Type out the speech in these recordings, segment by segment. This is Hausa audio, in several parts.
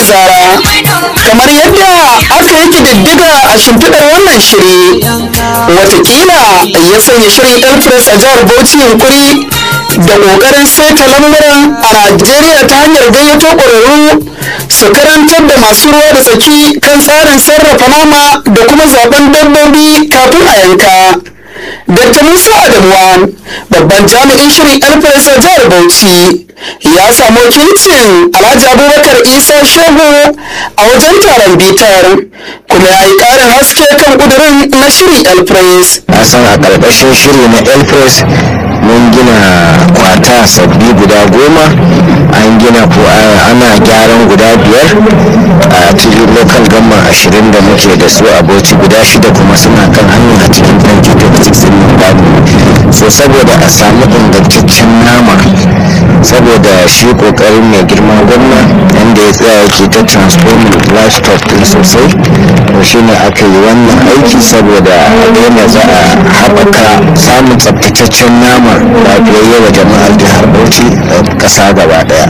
zara kamar yadda aka yi ƙididdiga a shimfiɗar wannan shiri watakila ya sanya shirin elpress a jihar bauchi yunkuri da ƙoƙarin saita lamuran a najeriya ta hanyar gayyato ƙwararru su karantar da masu ruwa da tsaki kan tsarin sarrafa nama da kuma zaben dabbobi kafin a yanka Dr. Musa Adamuwa babban jami'in shirin elpress a jihar Bauchi ya samu wakilcin Alhaji Abubakar Isa Shehu a wajen taron bitar kuma ya yi ƙarin haske kan ƙudurin na shirin elpress. a san a ƙarƙashin shiri na elpress mun gina kwata sabbi guda goma an gina ko ana gyaran guda biyar a cikin local gama ashirin da muke da su a bauchi guda shida kuma suna kan hannu a cikin 2026 din babu so saboda a samu ingantaccen nama saboda shi kokarin mai girma gwamna yadda ya tsaya yake ta transforming livestock din sosai to shine aka yi wannan aiki saboda a za a haɓaka samun tsabtataccen nama lafiyayye wa jama'ar jihar bauchi da ƙasa gaba ɗaya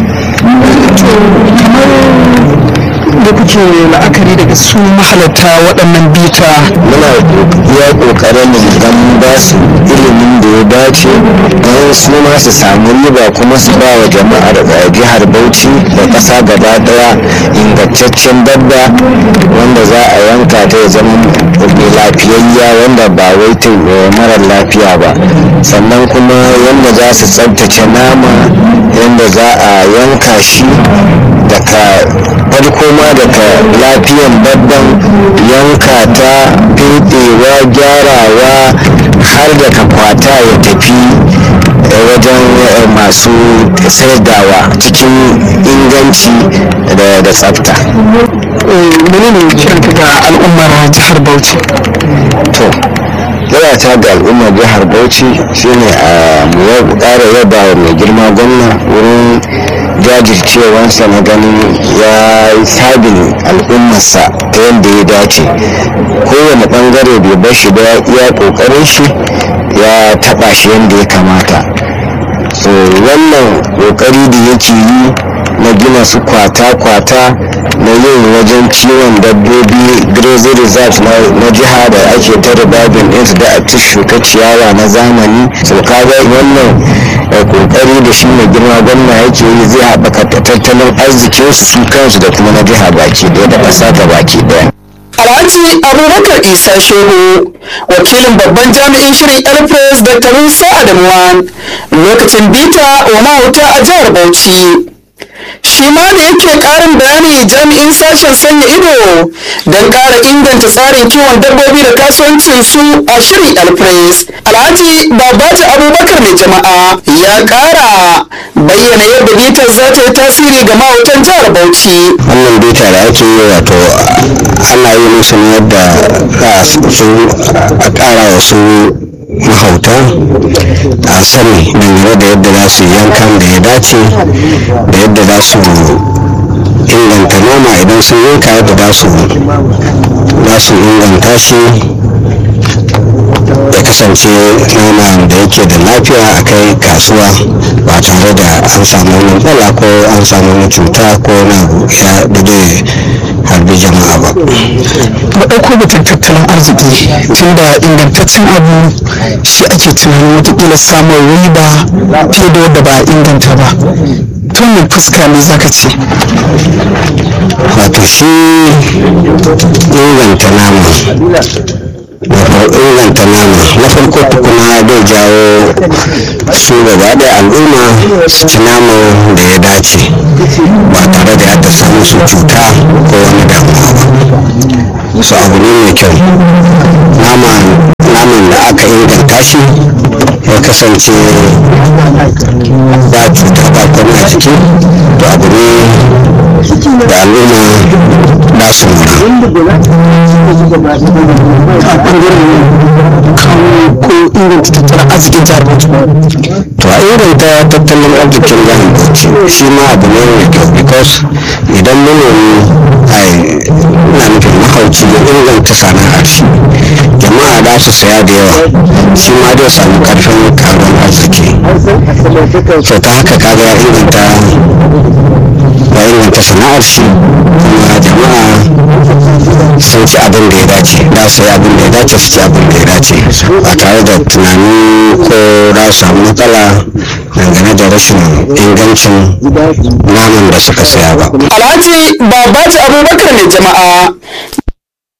da kuke la'akari daga su mahalarta waɗannan bita muna iya ƙoƙarin gan ba su ilimin da ya dace don su ma su samu riba kuma su ba wa jama'ar jihar bauchi da ƙasa gaba ɗaya ingantaccen dabba wanda za a yanka ta ya zama mai lafiyayya wanda ba wai ta marar lafiya ba sannan kuma yadda za su tsabtace nama yadda za a yanka shi daga farko ma daga lafiyan babban yanka ta fedewa gyarawa har da kwata ya tafi wajen masu saidawa cikin inganci da tsafta menene kiranka ga al'ummar jihar bauchi to yana ta ga al'ummar jihar bauchi shine a mu ƙara yaba wa mai girma gwamna wurin jajircewansa na ganin ya yi sabin al'ummarsa ta yadda ya dace kowane bangare bai bar shi da iya kokarin shi ya taba shi yadda ya kamata so wannan kokari da yake yi na gina su kwata-kwata na yin wajen kiwon dabbobi grazing reserve na jiha da ake ta ribabin ɗinsu da a shuka ciyawa na zamani so kaga wannan kokari da shi mai girma gwamna yake yi zai haɓaka tattalin arzikin su kansu da kuma na jiha baki ɗaya da ƙasa ta baki ɗaya Alhaji Abubakar Isa Shehu wakilin babban jami'in shirin Elpress Dr. Musa Adamuwa lokacin bita wa mahauta a jihar Bauchi. shi ma da yake karin bayani jami'in sashen sanya ido don kara inganta tsarin kiwon dabbobi da kasuwancin su a shirin alpres alhaji babaji abubakar mai jama'a ya kara bayyana yadda bitar za ta yi tasiri ga mahautan jihar bauchi wannan bita da ake yi wato ana yi musu ne yadda su a kara wa su mahauta a sani dangane da yadda za su yankan da ya dace da yadda za su inganta noma idan sun yanka yadda za su za su inganta shi ya kasance nama da yake da lafiya a kai kasuwa ba tare da an samu wani matsala ko an samu wani cuta ko na ya da zai harbi jama'a ba ba ɗauko batun tattalin arziki tunda ingantaccen abu shi ake tunanin watakila samun riba fiye da wadda ba a inganta ba ta wannan fuska ne zaka ce wato shi inganta nama inganta nama na farko tukuna zai jawo su gaba da al'umma su ci nama da ya dace ba tare da ya ta samu su cuta ko wani damuwa ba su abu ne mai kyau naman da aka inganta shi ya kasance ba cuta ba kwana jiki to abu ne da al'umma ba su ko inganta tattalin arzikin jihar Bauchi to a inganta tattalin arzikin jihar Bauchi shi ma abu ne mai kyau because idan manomi ai ina nufin mahauci ya inganta sana'ar shi jama'a za su saya da yawa shi ma zai samu karfin karuwar arziki so ta haka kaga ya inganta ya inganta kyautata sana'ar shi kuma jama'a sun ci abin da ya dace da su yi abin da ya dace su ci abin da ya dace ba tare da tunani ko za su samu matsala dangane da rashin ingancin naman da suka saya ba alhaji babaji abubakar mai jama'a